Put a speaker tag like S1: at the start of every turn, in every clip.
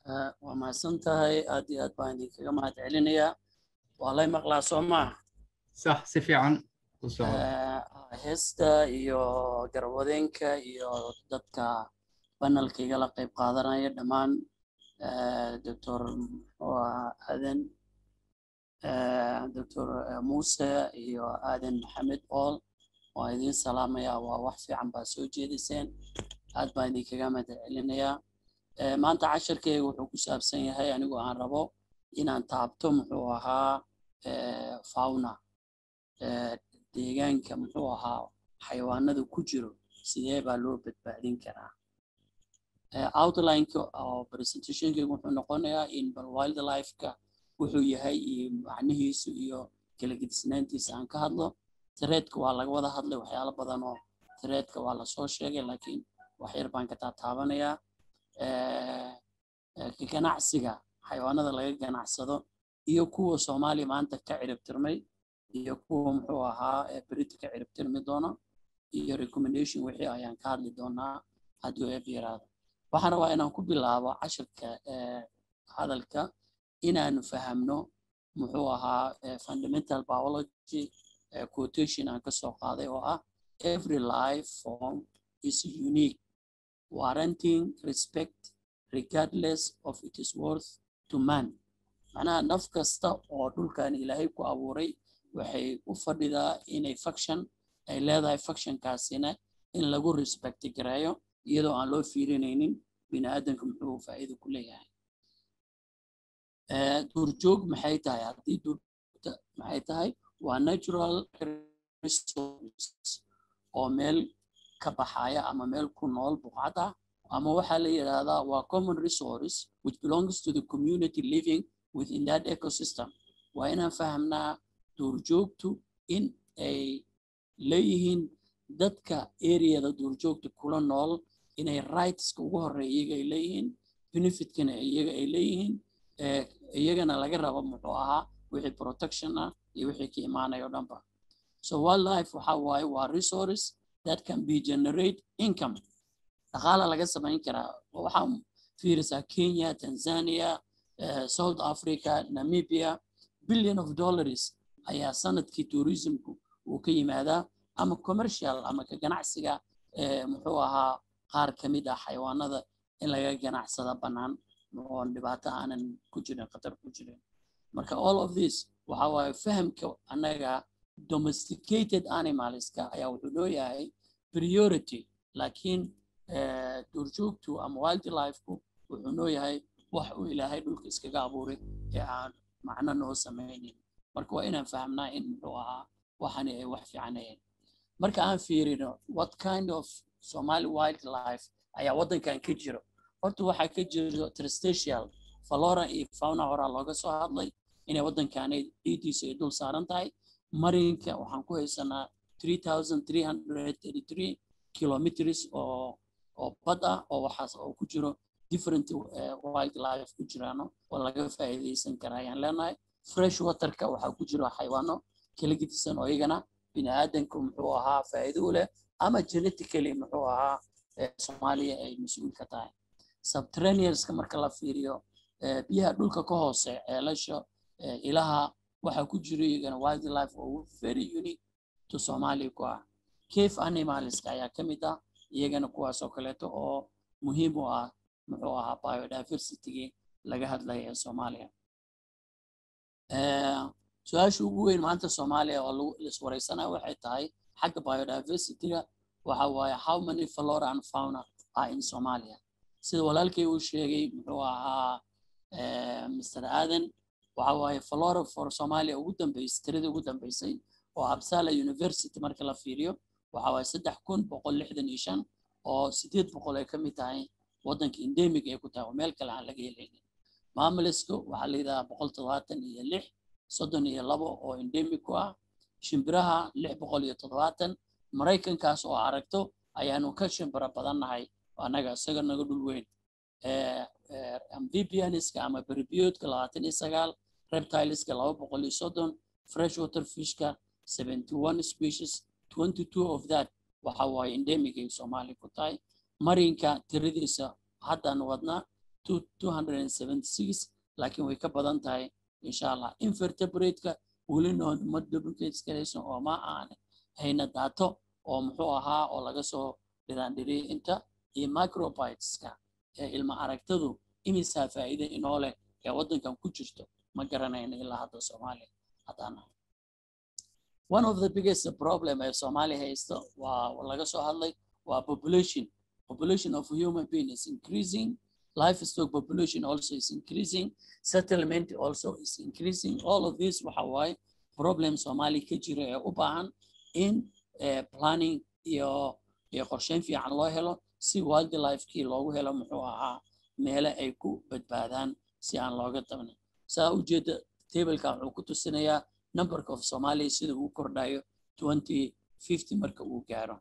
S1: waa mahadsan tahay aad iyo aad baan idinkaga mahad celinayaa waa lay maqlaa soo maa
S2: sax si fiican u soco
S1: heesta iyo garwadeenka iyo dadka banalka igala qayb qaadanaya dhammaan doctor aadan doctor muuse iyo aadan maxamed ool waa idiin salaamaya waa wax fiican baa soo jeediseen aad baan idinkaga mahad celinayaa maanta casharkeyga wuxuu ku saabsan yahay anigoo aan rabo inaan taabto muxuu ahaa fauna deegaanka muxuu ahaa xayawaanada ku jiro sidee baa loo badbaadin karaa outlineka oo presentationkeyga wuxuu noqonayaa in bal wildlifeka wuxuu yahay iyo macnihiisu iyo kala gedisnaantiisa aan ka hadlo tareedka waa laga wada hadlay waxyaalo badan oo tareedka waa lasoo sheegay laakiin wax yar baan ka taataabanayaa ganacsiga xayawaanada laga ganacsado iyo kuwa soomaaliya maanta ka ciribtirmay iyo kuwa muxuu ahaa berita ka ciribtirmi doono iyo recommendation wixii ayaan ka hadli doonaa haddii eeb yaraado waxaan rabaa inaan ku bilaabo cashirka hadalka inaanu fahamno muxuu ahaa fundamental biology quotation aan kasoo qaaday oo ah every life form is unique warranting respect regardless of it is worth to man macnaha naf kasta oo dhulkan ilaahay ku abuuray waxay u fadhidaa inay faction ay leedahay factionkaasina in lagu respecti gareeyo iyadoo aan loo fiirinaynin bini aadanka muxuu faa'iido ku leeyahay duurjoog maxay tahay haddii duurjoogta maxay tahay waa natural resource oo meel ka baxaya ama meel ku nool buqcad ah ama waxaa la yidhaahdaa waa common resource which belongs to the community living within that ecosystem waa inaan fahamnaa duurjoogtu in ay leeyihiin dadka areada duurjoogta kula nool inay rightska ugu horeeya iyaga ay leeyihiin benefitkana iyaga ay leeyihiin iyagana laga rabo muxuu ahaa wixii protection ah iyo wixii ka imaanaya o dhanba so wildlife waxa waaye waa resource that can be generate income dhaqaala laga samayn karaa waxaa fiirisaa kenya tanzania uh, south africa namibia billion of dollars ayaa sanadkii tourismku uu ka yimaadaa ama commercial ama ka ganacsiga muxuu ahaa qaar ka mid ah xayawaanada in laga ganacsada bannaan oon dhibaato aanan ku jirin khatar ku jirin marka all of this waxa waaye fahamka annaga domesticated animalska ayaa wuxuu leeyahay priority laakiin duurjoogtu ama wildlifeku wuxuu leeyahay wax uu ilaahay dhulka iskaga abuuray ee aan macno noo samaynin marka waa inaan fahamnaa in muxuu ahaa waxani ay wax fiicanayeen marka aan fiirino what kind of somali wildlife ayaa waddankan ka jiro horta waxaa ka jiro tristatial flora iyo fauna horaa looga soo hadlay inay waddankaanay dhiidiisa ay dul saaran tahay marinka waxaan ku haysanaa kilometers oo oo bad ah oo waxaas oo ku jiro different wildlife ku jiraano oo laga faa'iidaysan karaa ayaan leenahay fresh waterka waxaa ku jiro xayawaano kala gedisan oo iyagana bini aadanku muxuu ahaa faa'iido u leh ama genetically muxuu ahaa soomaaliya ay mas-uul ka tahay subterraneanska marka la fiiriyo biyaha dhulka ka hoose ceelasha ilaha waxaa ku jiro iyagana wildlife oo very unique to soomaaliya ku ah cave animalska ayaa ka mid ah iyagana kuwaasoo kaleeto oo muhiim u ah muxuu ahaa biodiversitygii laga hadlaya ee soomaaliya su-aasha ugu weyn maanta soomaaliya oo laiswareysanaya waxay tahay xagga biodiversityga waxa waaye how many flora and fauna are in somalia sida walaalkay uu sheegay muxuu ahaa mr aadan waxa waaye flora for somalia ugu dambeysay tiradii ugu dambeysay oo absala university marka la fiiriyo waxa waaye saddex kun boqol lixdan iyo shan oo sideed boqol ay ka mid tahay waddanka endemic ay ku tahay oo meel kale aan laga helaynin maamulesku waxaa la yidhahaa boqol toddobaatan iyo lix soddon iyo labo oo endemic ku ah shimbiraha lix boqol iyo toddobaatan maraykankaas oo aragto ayaanu ka shimbiro badannahay annaga isaga naga dhul weyn amphibianiska ama berbiyoodka labaatan iyo sagaal reptileska laba boqol iyo soddon freshwater fishka seventy one species twenty two of that waxa waaye endemic ay soomaaliya ku tahay marinka tiradiisa haddaan wadnaa 276 laakiin way ka badan tahay insha allah invertebrate-ka weli ma duplicateskalaysan oo ma aan hayna daato oo muxuu ahaa oo laga soo dhiraandhiriyay inta iyo microbiteska ee ilma aragtadu imisaa faa'iide inoo leh ee waddankan ku jirto ma garanayno ilaa hadda soomaaliya haddaan one of the biggest problem ee soomaaliya haysto waa laga soo hadlay waa population population of human being is increasing livestock population also is increasing settlement also is increasing all of this waxa waaye problem soomaaliya ka jira ee u baahan in planning iyo iyo qorsheyn fiican loo helo si wildlifekii loogu helo muxuu ahaa meele ay ku badbaadaan si aan looga dabnin saa ujeeda tableka wuxuu ku tusinayaa numberka of somalia sida uu kordhayo twenty fifty marka uu gaaro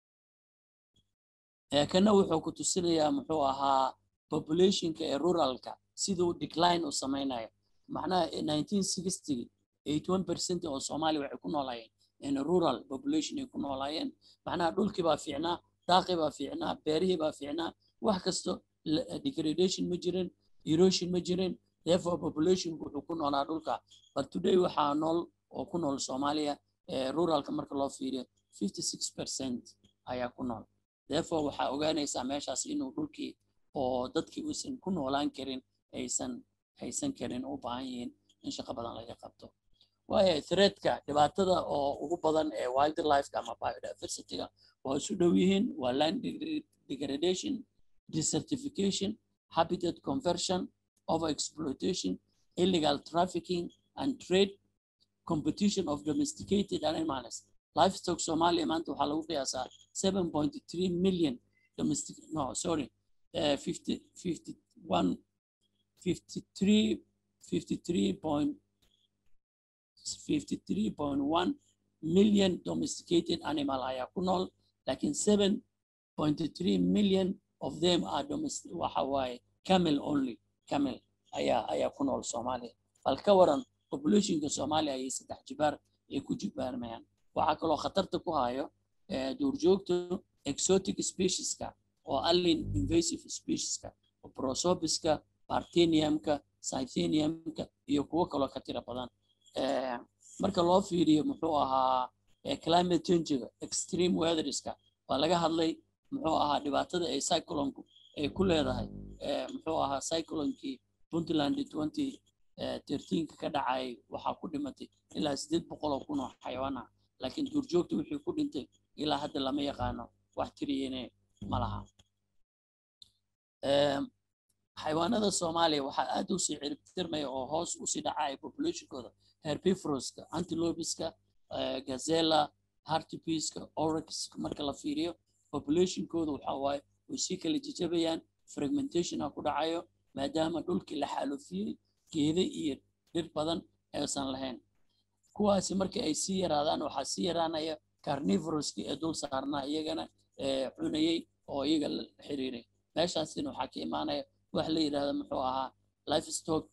S1: kana wuxuu ku tusinayaa muxuu ahaa populationka ee ruralka siduu decline u samaynayo macnaha nineteen sixty eighty one percent oo soomaaliya waxay ku noolaayeen in rural population ay ku noolaayeen macnaha dhulkii baa fiicnaa daaqii baa fiicnaa beerihii baa fiicnaa wax kasto degradation ma jirin erosion ma jirin therefore populationku wuxuu ku noolaa dhulka but today waxaa nool oo ku nool soomaaliya ruralka marka loo fiiriyo fifty six percent ayaa ku nool therefore waxaa ogaanaysaa meeshaas inuu dhulkii oo dadkii uusan ku noolaan karin aysan haysan karin u baahan yihiin in shaqo badan laga qabto waayo threadka dhibaatada oo ugu badan ee wildlifeka ama biodiversityga waa isu dhow yihiin waa land degradation desertification habitat conversion overexploitation illegal trafficking and trade competition of domesticated animals livestock somalia maanta waxaa lagu qiyaasaa seven point three million domestic no sorry uh, 50, 51 53 53 point 53.1 million domesticated animal ayaa ku nool laakiin 7.3 million of them are domestic waxa waaye camel only camel ayaa ayaa ku nool soomaaliya bal ka waran populationka soomaaliya ayay saddex jibaar ay ku jibaarmayaan waxaa kaloo khatarta ku hayo duurjoogta exotic specieska oo allin invasive specieska prosopiska parteniumka cytheniumka iyo kuwo kaloo ka tira badan marka loo fiiriyo muxuu ahaa climate changiga extreme weatherska waa laga hadlay muxuu ahaa dhibaatada ay cyclonku ay ku leedahay muxuu ahaa cyclonkii puntland twenty thirteenka ka dhacay waxaa ku dhimatay ilaa sideed boqol oo kun oo xayawaan ah laakiin duurjoogta wixii ku dhintay ilaa hadda lama yaqaano wax tiriyene ma laha xayawaanada soomaaliya waxaa aad u sii ciribtirmaya oo hoos usii dhacaya populationkooda herbivoroska antilopiska gazella hartipiska oryxka marka la fiiriyo populationkooda waxa waaye way sii kala jajabayaan fragmentationa ku dhacayo maadaama dhulkii la xaalufiyey geeda iyo dhir badan aysan lahayn kuwaasi markii ay sii yaraadaan waxaa sii yaraanaya carnivoroski ee dul saarnaa iyagana cunayey oo iyaga la xiriiray meeshaasina waxaa ka imaanaya wax la yidhahdo muxuu ahaa livestock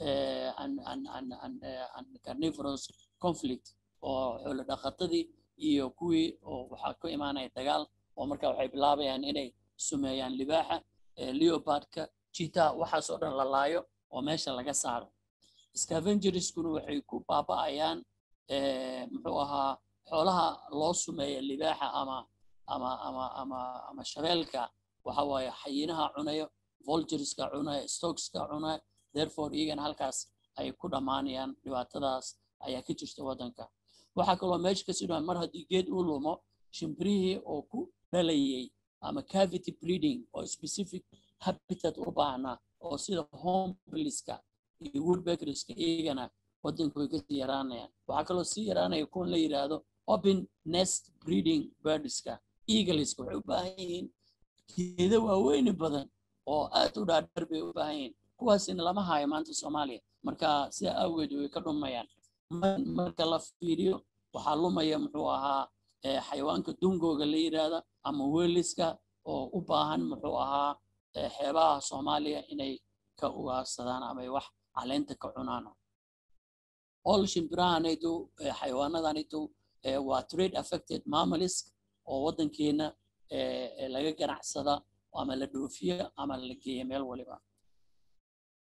S1: and carnivorous conflict oo xoolo dhaqatadii iyo kuwii oo waxaa ka imaanaya dagaal oo marka waxay bilaabayaan inay sumeeyaan libaaxa leopardka jita waxaasoo dhan la laayo oo meesha laga saaro scavengerskuna waxay ku baaba'ayaan muxuu ahaa xoolaha loo sumeeya libaaxa ama ama ama ama ama shabeelka waxa waaye xayinaha cunayo volgerska cunaya stockska cunaya therefore iyagana halkaas ay ku dhammaanayaan dhibaatadaas ayaa ka jirta waddanka waxaa kaloo meesha kasii dhamaan mar haddii geed uu lumo shimbirihii oo ku dhalayay ama cavity breeding oo specific habitat u baahnaa oo sida hombeliska iyo woodbeckerska iyagana waddanka way kasii yaraanayaan waxaa kaloo sii yaraanaya kuwan la yidhaahdo open nest breeding birdska eagleska waxay u baahan yihiin geeda waaweyni badan oo aad u dhaadheer bay u baahan yihiin kuwaasina lama haayo maanta soomaaliya marka sidaa awgeed way ka dhumayaan marka la fiiriyo waxaa lumaya muxuu ahaa xayawaanka dungooga la yidhaahda ama weliska oo u baahan muxuu ahaa xeebaha soomaaliya inay ka ugaarsadaan ama ay wax caleenta ka cunaan all shimbirahanaydu xayawaanadanaydu waa trade affected mammalisk oo waddankeena laga ganacsada ama la dhoofiyo ama la geeya meel waliba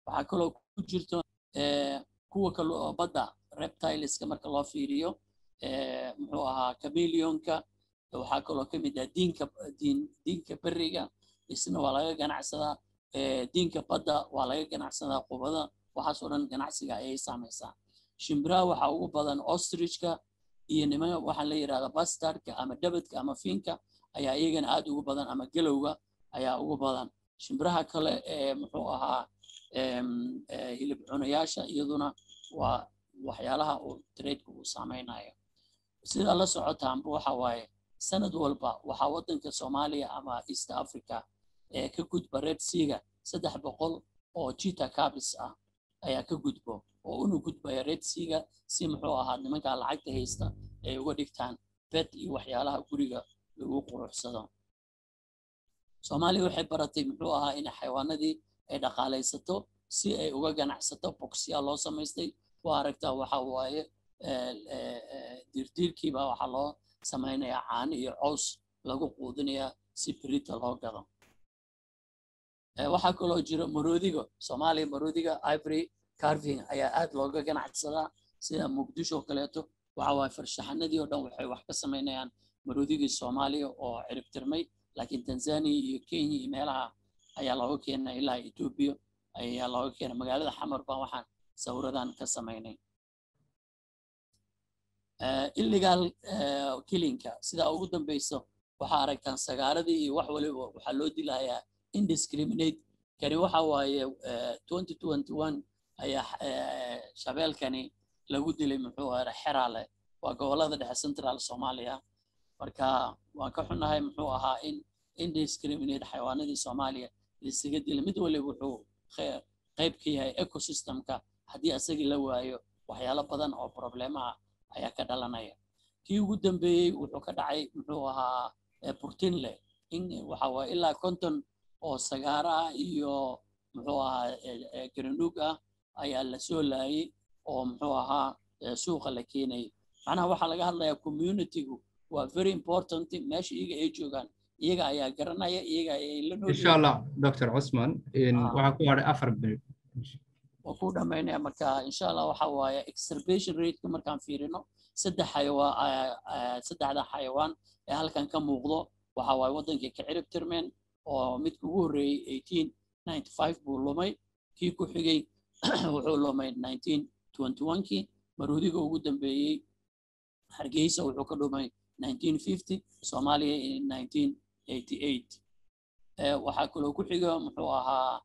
S1: waxaa kaloo ku jirto kuwa kale oo badda reptileska marka loo fiiriyo muxuu ahaa chameleonka waxaa kaloo ka mid ah diinka diin diinka beriga isna waa laga ganacsadaa diinka badda waa laga ganacsadaa qubada waxaasoo dhan ganacsiga ayay saamaysaa shimbiraha waxaa ugu badan ostrichka iyo niman waxaa la yidhahda bastardka ama dabadka ama fiinka ayaa iyagana aad ugu badan ama gelowga ayaa ugu badan shimbiraha kale ee muxuu ahaa hilib cunayaasha iyaduna waa waxyaalaha uu tradeku uu saameynayo sida la socotaanba waxa waaye sanad walba waxaa waddanka soomaaliya ama east africa ee ka gudba red seaga saddex boqol oo jita cabis ah ayaa ka gudbo oo una gudbaya red seaga si muxuu ahaa nimanka lacagta haysta ay uga dhigtaan bed iyo waxyaalaha guriga lagu quruxsado soomaaliya waxay baratay muxuu ahaa in xayawaanadii ay dhaqaalaysato si ay uga ganacsato boxya loo samaystay waa aragtaa waxa waaye diirdiirkiiba waxaa loo samaynayaa caano iyo cows lagu quudinayaa si berita loo gado waxaa kaloo jira maroodiga soomaaliya maroodiga ivory carving ayaa aad looga ganacsadaa sida muqdisho kaleeto waxa waaye farshaxanadii oo dhan waxay wax ka samaynayaan maroodigii soomaaliya oo ciribtirmay laakiin tanzania iyo kenya iyo meelaha ayaa looga keenay ilaa etoobiya ayaa looga keenay magaalada xamar baan waxaan sawiradan ka samaynay illegal killinka sidaa ugu dambeyso waxaa aragtaan sagaaradii iyo wax waliba waxaa loo dilayaa indiscriminate kani waxa waaye twenty twenty one ayaa shabeelkani lagu dilay muxuu ahaa xeraale waa gobolada dhexe central soomaaliya marka waan ka xunnahay muxuu ahaa in indiscriminate xayawaanadii soomaaliya laisaga dilay mid waliba wuxuu qayb ka yahay ecosystemka haddii asagii la waayo waxyaalo badan oo problemaha ayaa ka dhalanaya kii ugu dambeeyey wuxuu ka dhacay muxuu ahaa burtinle in waxa waaye ilaa konton oo sagaaro ah iyo muxuu ahaa garanuug ah ayaa la soo laayay oo muxuu ahaa suuqa la keenayay macnaha waxaa laga hadlayaa communitygu waa very important meesha iyaga ay joogaan iyaga ayaa garanaya iyaga ayay la nool
S2: insha allah dr cusman waxaa ku hadhay afar bil
S1: waa ku dhamaynaya marka insha allah waxa waaye extirpation rateka markaan fiirino saddex xayawaan saddexda xayawaan ee halkan ka muuqdo waxa waaye waddankii ka cirib tirmeen oo midka ugu horreeyey eighteen ninety five buu lumay kii ku xigay wuxuu lumay nineteen twenty one kii maroodiga ugu dambeeyey hargeysa wuxuu ka dhumay nineteen fifty soomaaliya nineteen eighty eight waxaa kaloo ku xiga muxuu ahaa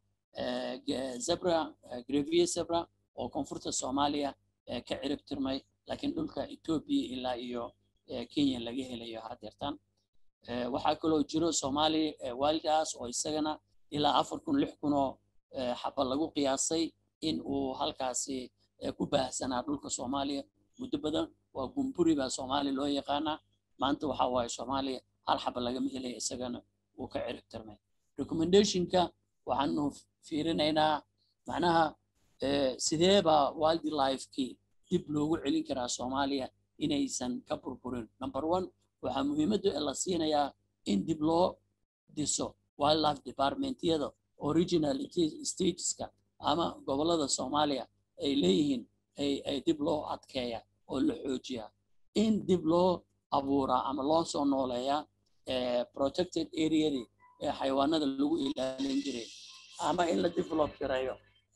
S1: zebra grevie zebra oo koonfurta soomaaliya ka cirib tirmay laakiin dhulka etoobiya ilaa iyo kenya laga helayo hadeertan waxaa kaloo jiro soomaaliya waaldaas oo isagana ilaa afar kun lix kun oo xaba lagu qiyaasay in uu halkaasi ku baahsanaa dhulka soomaaliya muddo badan waa gumburi baa soomaaliya loo yaqaanaa maanta waxa waaye soomaaliya hal xaba lagama helaya isagana wuu ka cirib tirmay recommendationka waxaanu fiirinaynaa macnaha sidee baa wildlifekii dib loogu celin karaa soomaaliya inaysan ka burburin number one waxaa muhiimadda la siinayaa in dib loo dhiso wildlife departmentyada original stateska ama gobolada soomaaliya ay leeyihiin ay dib loo adkeeya oo la xoojiya in dib loo abuuraa ama loo soo nooleeyaa protected areadii ee xayawaanada lagu ilaalin jiray ama in la develop gareeyo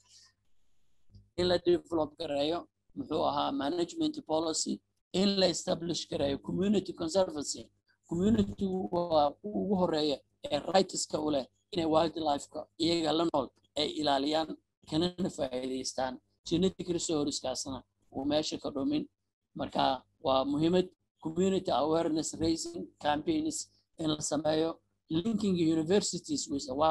S1: in la develop gareeyo muxuu ahaa management policy in la establish gareeyo community conservancy community waa ugu horeeya ee rightska u leh inay wildlifeka iyaga la nool ay ilaaliyaan kanana faa'iidaystaan genetic resourceskaasna uu meesha ka dhumin marka waa muhiimad community awareness raising campaigns in la sameeyo linking universities with a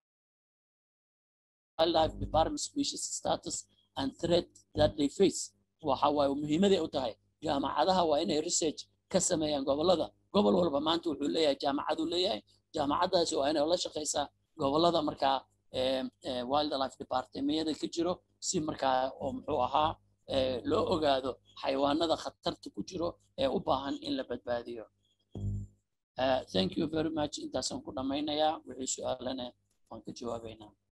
S1: wildlife department species status and threat that they face waxa waaye muhiimaday u tahay jaamacadaha waa inay research ka sameeyaan gobolada gobol walba maanta wuxuu leeyahay jaamacaduu leeyahay jaamacadaasi waa inay la shaqaysaa gobolada markaa wildlife departmentyada ka jiro si markaa oo muxuu ahaa loo ogaado xayawaanada khatarta ku jiro ee u baahan in la badbaadiyo thank you very much intaasaan ku dhammaynayaa wixii su-aalana waan ka jawaabaynaa